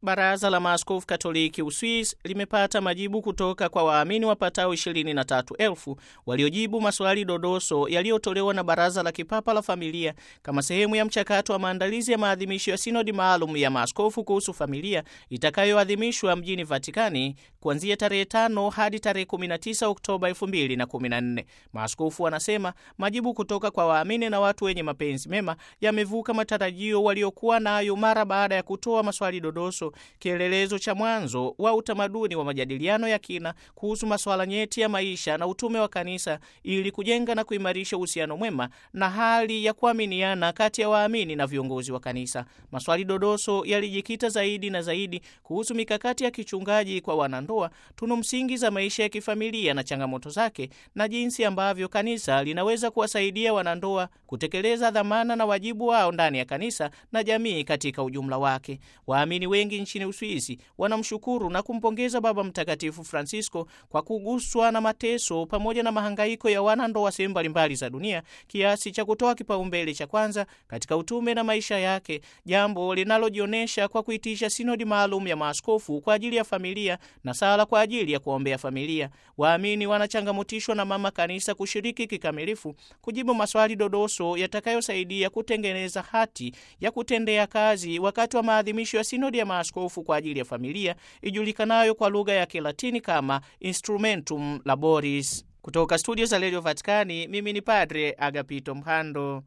Baraza la Maaskofu Katoliki Uswisi limepata majibu kutoka kwa waamini wapatao 23,000 waliojibu maswali dodoso yaliyotolewa na Baraza la Kipapa la Familia kama sehemu ya mchakato wa maandalizi ya maadhimisho ya sinodi maalum ya maaskofu kuhusu familia itakayoadhimishwa mjini Vatikani kuanzia tarehe 5 hadi tarehe 19 Oktoba 2014. Maaskofu wanasema majibu kutoka kwa waamini na watu wenye mapenzi mema yamevuka matarajio waliokuwa nayo mara baada ya kutoa maswali dodoso kielelezo cha mwanzo wa utamaduni wa majadiliano ya kina kuhusu masuala nyeti ya maisha na utume wa kanisa ili kujenga na kuimarisha uhusiano mwema na hali ya kuaminiana kati ya waamini na viongozi wa kanisa. Maswali dodoso yalijikita zaidi na zaidi kuhusu mikakati ya kichungaji kwa wanandoa, tunu msingi za maisha ya kifamilia na changamoto zake, na jinsi ambavyo kanisa linaweza kuwasaidia wanandoa kutekeleza dhamana na wajibu wao ndani ya kanisa na jamii katika ujumla wake. Waamini wengi nchini Uswisi wanamshukuru na kumpongeza Baba Mtakatifu Francisco kwa kuguswa na mateso pamoja na mahangaiko ya wanandoa sehemu mbalimbali za dunia kiasi cha kutoa kipaumbele cha kwanza katika utume na maisha yake, jambo linalojionyesha kwa kuitisha sinodi maalum ya maaskofu kwa ajili ya familia na sala kwa ajili ya kuombea familia. Waamini wanachangamotishwa na Mama Kanisa kushiriki kikamilifu kujibu maswali dodoso yatakayosaidia kutengeneza hati ya kutendea kazi wakati wa maadhimisho ya sinodi ya maaskofu kwa ajili ya familia ijulikanayo kwa lugha ya Kilatini kama Instrumentum Laboris. Kutoka studio za Radio Vaticani, mimi ni Padre Agapito Mhando.